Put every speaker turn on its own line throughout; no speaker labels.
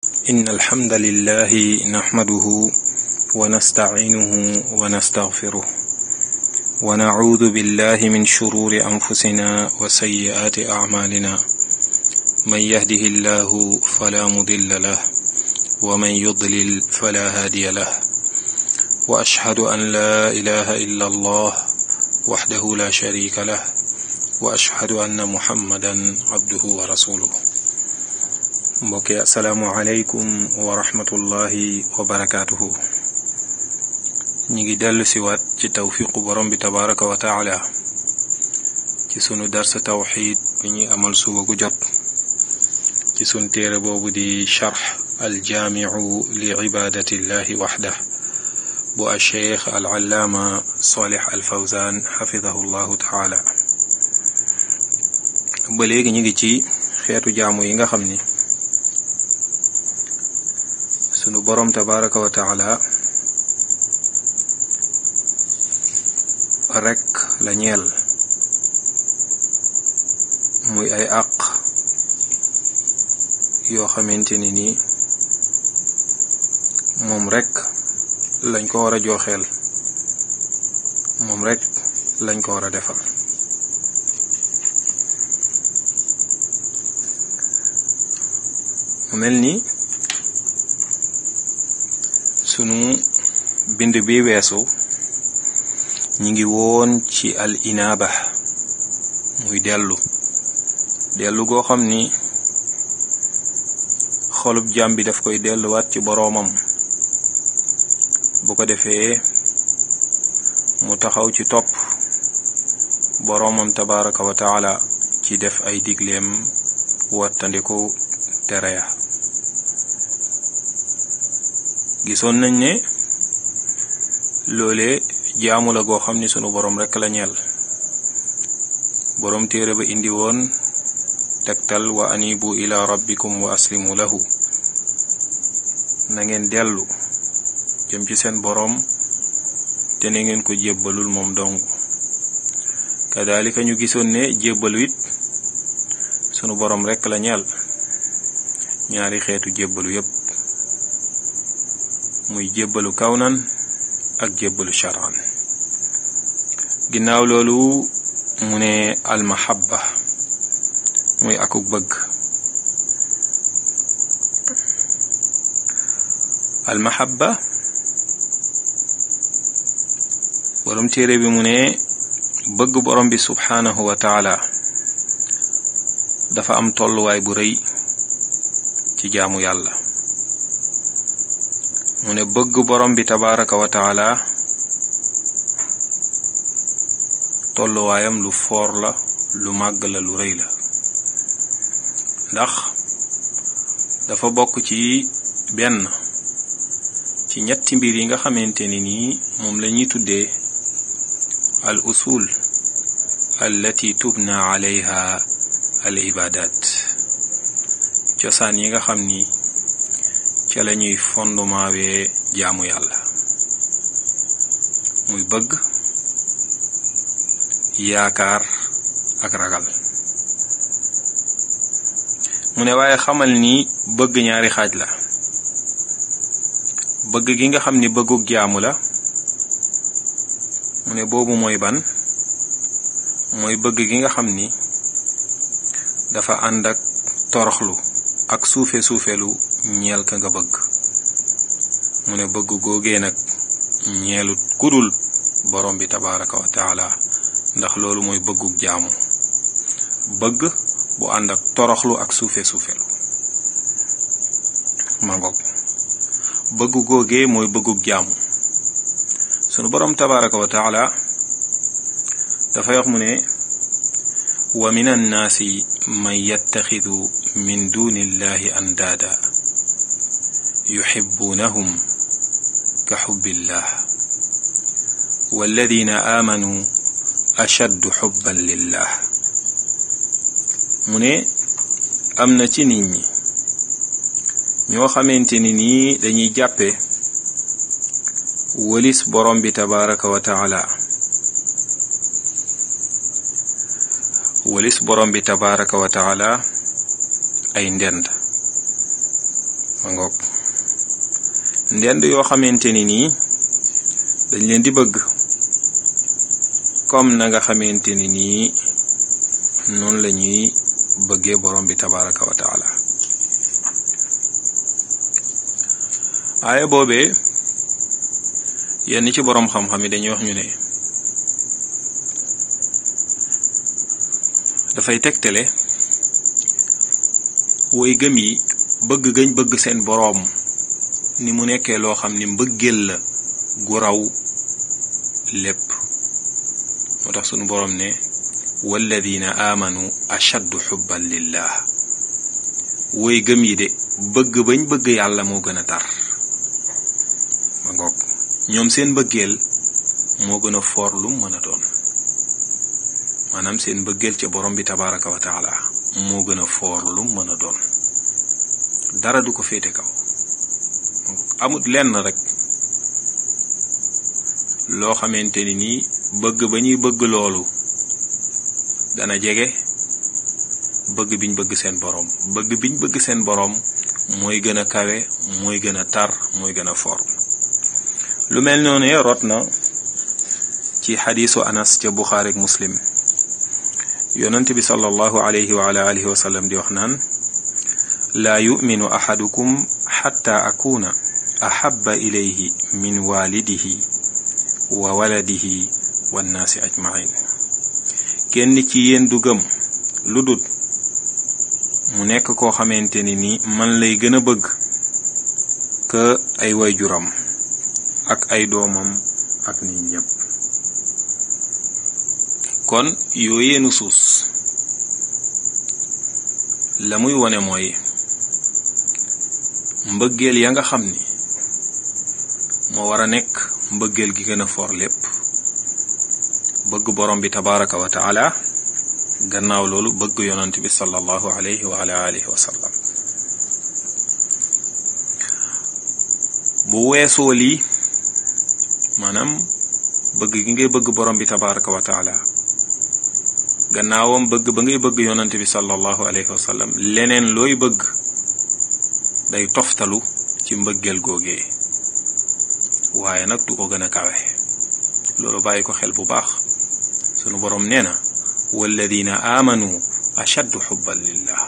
إن الحمد لله نحمده ونستعينه ونستغفره ونعوذ بالله من شرور أنفسنا وسيئات أعمالنا من يهده الله فلا مضل له ومن يضلل فلا هادي له وأشهد أن لا إله إلا الله وحده لا شريك له وأشهد أن محمدا عبده ورسوله mbokk yi asalaamualeykum wa rahmatullahi wa barakaatuhu ñi ngi dellu siwaat ci tawfiqu borom bi tabaraka wa taala ci sunu darsa tawxid bi ñuy amal suba gu jot ci sunu téere boobu di charx aljaamiu li ibadatillahi waxda bu alcheikh alallaama solih alfawzan xafidahu llahu taala ba léegi ñu ngi ci xeetu jaamu yi nga xam ni sunu boroom tabaraka wa taala rekk la ñeel muy ay àq yoo xamante ni nii moom rekk lañ ko war a joxeel moom rekk lañ ko war a defal mu mel ni sunu bind bi weesu ñi ngi woon ci al inaaba muy dellu dellu goo xam ni xolub jaam bi daf koy delluwaat ci boroomam bu ko defee mu taxaw ci topp boroomam tabaraka wa taala ci def ay digleem wattandiku tere ya gisoon nañ ne loole jaamu la goo xam ni sunu boroom rekk la ñeel boroom téere ba indi woon tegtal wa anibu ila rabbikum wa aslimu lahu na ngeen dellu jëm ci seen boroom te na ngeen ko jébbalul moom dong kadalika ñu gisoon ne jébbalu it sunu boroom rekk la ñeel ñaari xeetu jébbalu yépp muy jébbalu kawnan ak jébbalu charan ginnaaw loolu mu ne almahabba muy akuk bëgg almahabba borom téere bi mu ne bëgg borom bi subhanahu wa taala dafa am tolluwaay bu rëy ci jaamu yàlla mu ne bëgg borom bi tabaraka wa taala tolluwaayam lu foor la lu màgg la lu rëy la ndax dafa bokk ci benn ci ñetti mbir yi nga xamante ni nii moom la ñuy tuddee al usul allati tubna alayha al ibadat cosaan yi nga xam ni ca la ñuy fondement wee jaamu yàlla muy bëgg yaakaar ak ragal mu ne waaye xamal ni bëgg ñaari xaaj la bëgg gi nga xam ni bëggug jaamu la mu ne boobu mooy ban mooy bëgg gi nga xam ni dafa ànd ak toroxlu ak suufe suufelu ñeel ka nga bëgg mu ne bëgg googee nag ñeelut kudul borom bi tabaraka wa taala ndax loolu mooy bëggug jaamu bëgg bu ànd ak toroxlu ak suufe suufelu mangoog bëgg googee mooy bëggug jaamu sunu borom tabaraka wa taala dafay wax mu ne wa min annaasi man yattaxidu min duni illahi andaada yuxibbunahum ka xubbillah walladina aamanu ashaddu xubban lillah mu ne am na ci nit ñi ñoo xamante ni nii dañuy jàppe wëlis borom bi tabaraka wa taala wëlis borom bi tabaraka wa taala ay ndend ma ngoog ndend yoo xamante ni nii dañ leen di bëgg comme na nga xamante ni nii noonu la ñuy bëggee borom bi tabaraka wa taala aaya boobee yenn ci boroom xam-xam yi dañuy wax ñu ne dafay tegtale woy gëm yi bëgg gañ bëgg seen boroom ni mu nekkee loo xam ni mbëggeel la gu raw lépp moo tax sunu boroom ne walladina aamanu ashaddu xubban lillah woy gëm yi de bëgg bañ bëgg yàlla moo gën a tar ma ngoog ñoom seen bëggeel moo gën a foor lu mën a doon maanaam seen bëggeel ca borom bi tabaraka wa taala moo gën a foor lu mën a doon dara du ko féete kaw amut lenn rek loo xamante ni nii bëgg ba ñuy bëgg loolu dana jege bëgg biñ bëgg seen boroom bëgg biñ bëgg seen boroom mooy gën a kawe mooy gën a tar mooy gën a for lu mel noonu rot na ci xadiisu anas ca buxaari ak muslim yonent bi sallallahu alayhi wa ala alihi wa sallam di wax naan laa yuminu axadukum xatta akuna axabba ilayhi min waalidihi wa waladihi wannaasi ajmain kenn ci yéen du gëm lu dut mu nekk koo xamante ni ni man lay gën a bëgg que ay wayjuram ak ay doomam ak nit ñépp kon yooyee nusuus la muy wone mooy mbëggeel ya nga xam ni moo war a nekk mbëggeel gi gën a for lépp bëgg borom bi tabaraka wa taala gannaaw loolu bëgg yonant bi sallallahu alayhi wa ala alihi wa sallam bu weesoo lii maanaam bëgg gi ngay bëgg borom bi tabaraka wa taala gannaawam bëgg ba ngay bëgg yonant bi sallallahu alayhi wa sallam leneen looy bëgg day toftalu ci mbëggeel googee waaye nag du ko gën a kawe loolu bàyyi ko xel bu baax sunu boroom nee na walladina aamanu ashaddu xubban lillah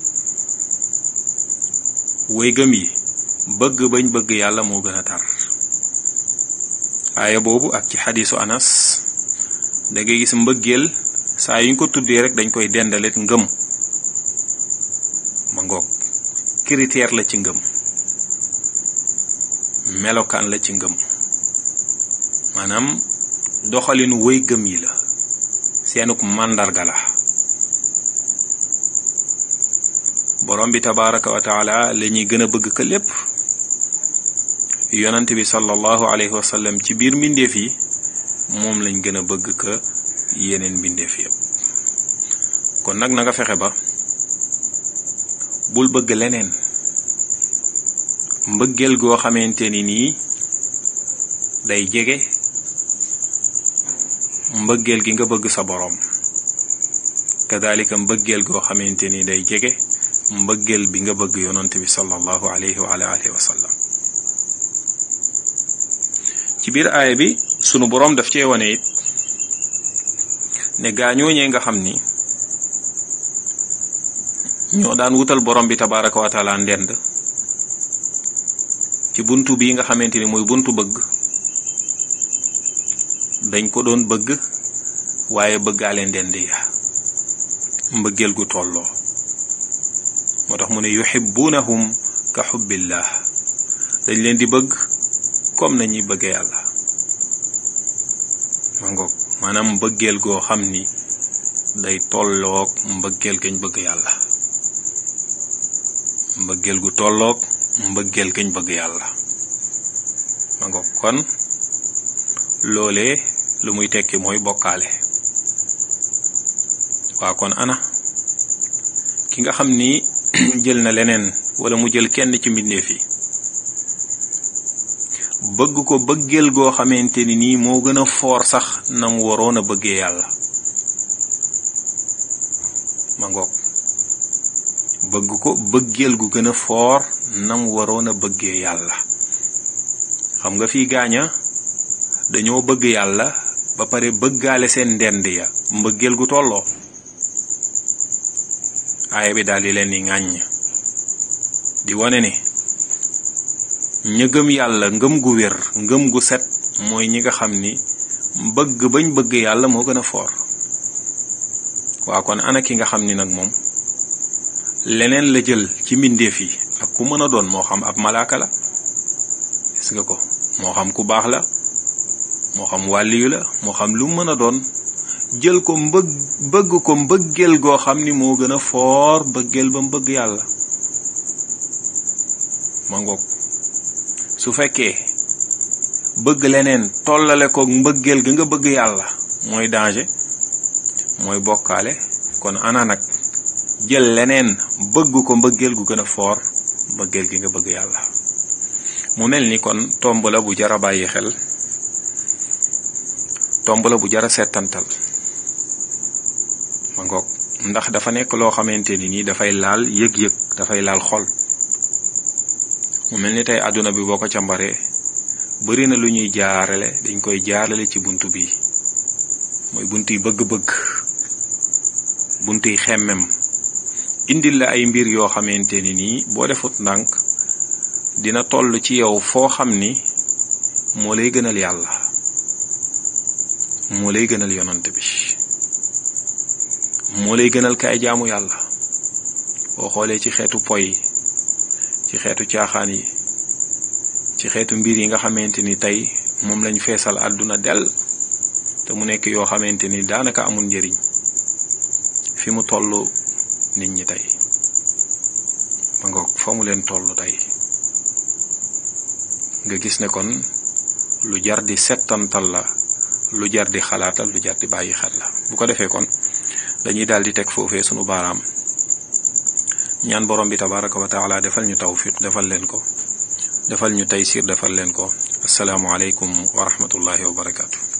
way gëm yi bëgg bañ bëgg yàlla moo gën a tar aaya boobu ak ci xadiisu anas da ngay gis mbëggeel saa yuñ ko tuddee rek dañ koy dendalet ngëm ma ngoog critère la ci ngëm melokaan la ci ngëm maanaam doxalinu wëy gëm yi la seenuk màndarga la borom bi tabaraka wa taala la ñuy gën a bëgg ka lépp yonant bi sallallahu alayhi wa sallam ci biir mbindeef yi moom lañ gën a bëgg ka yeneen mbindeef yëpp kon nag na nga fexe ba bul bëgg leneen mbëggeel goo xamante ni nii day jege mbëggeel gi nga bëgg sa boroom kadalika mbëggeel goo xamante ni day jege mbëggeel bi nga bëgg yonant bi sallallahu alayhi wa alihi wa sallam ci biir aaya bi sunu boroom daf cee wane it ne gaañooñee nga xam ni ñoo daan wutal borom bi tabaraka wa taala ndend ci buntu bii nga xamante ni mooy buntu bëgg dañ ko doon bëgg waaye bëggaale ndend ya mbëggeel gu tolloo moo tax mu ne yuhibbunahum ka xubbillah dañ leen di bëgg comme nañuy bëgge yàlla ma ngoog maanaam mbëggeel goo xam ni day tolloog mbëggeel gañ bëgg yàlla mbëggeel gu tolloog mbëggeel gañ bëgg yàlla ma ngoog kon loolee lu muy tekki mooy bokkaale waa kon ana ki nga xam ni jël na leneen wala mu jël kenn ci mbindeef yi bëgg ko bëggeel goo xamante ni nii moo gën a foor sax na mu waroon a bëggee yàlla ma ngoog bëgg ko bëggeel gu gën a foor nam waroon a bëggee yàlla xam nga fii gaaña dañoo bëgg yàlla ba pare bëggaale seen ndend ya mbëggeel gu tolloo aaya bi daal di leen di ŋàññ di wane ne ña gëm yàlla ngëm gu wér ngëm gu set mooy ñi nga xam ni bëgg bañ bëgg yàlla moo gën a foor waa kon ana ki nga xam ni nag moom leneen la jël ci mbindeef yi ak ku mën a doon moo xam ab malaaka la gis nga ko moo xam ku baax la moo xam wàlliyu la moo xam lu mën a doon jël ko mbëgg bëgg ko mbëggeel goo xam ni moo gën a foor bëggeel ba mbëgg yàlla ma ngoog su fekkee bëgg leneen tollale ko mbëggeel ga nga bëgg yàlla mooy danger mooy bokkaale kon ana nag jël leneen bëgg ko mbëggeel gu gën a foor mbëggeel gi nga bëgg yàlla mu mel ni kon tomb la bu jara bàyyi xel tomb la bu jara settantal ma ngoog ndax dafa nekk loo xamante ni nii dafay laal yëg-yëg dafay laal xol mu mel ni tey àdduna bi boo ko càmbaree bari na lu ñuy jaarale dañ koy jaarale ci bunt bi mooy bunt yi bëgg-bëgg bunt yi xemmem indil la ay mbir yoo xamante ni nii boo defut ndànk dina toll ci yow foo xam ni moo lay gënal yàlla moo lay gënal yonant bi moo lay gënal kaay jaamu yàlla boo xoolee ci xeetu poy ci xeetu caaxaan yi ci xeetu mbir yi nga xamante ni tey moom lañ feesal àdduna dell te mu nekk yoo xamante ni daanaka amul njëriñ fi mu toll nit ñi tey ma ngoog fa mu leen toll tey nga gis ne kon lu jar di settantal la lu jar di xalaatal lu jar di bàyyi xel la bu ko defee kon dañuy daal di teg foofee sunu baaraam ñaan borom bi tabaraka wa taala defal ñu tawfiq defal leen ko defal ñu taysir defal leen ko asalaamu aleykum wa rahmatullahi wa barakaatu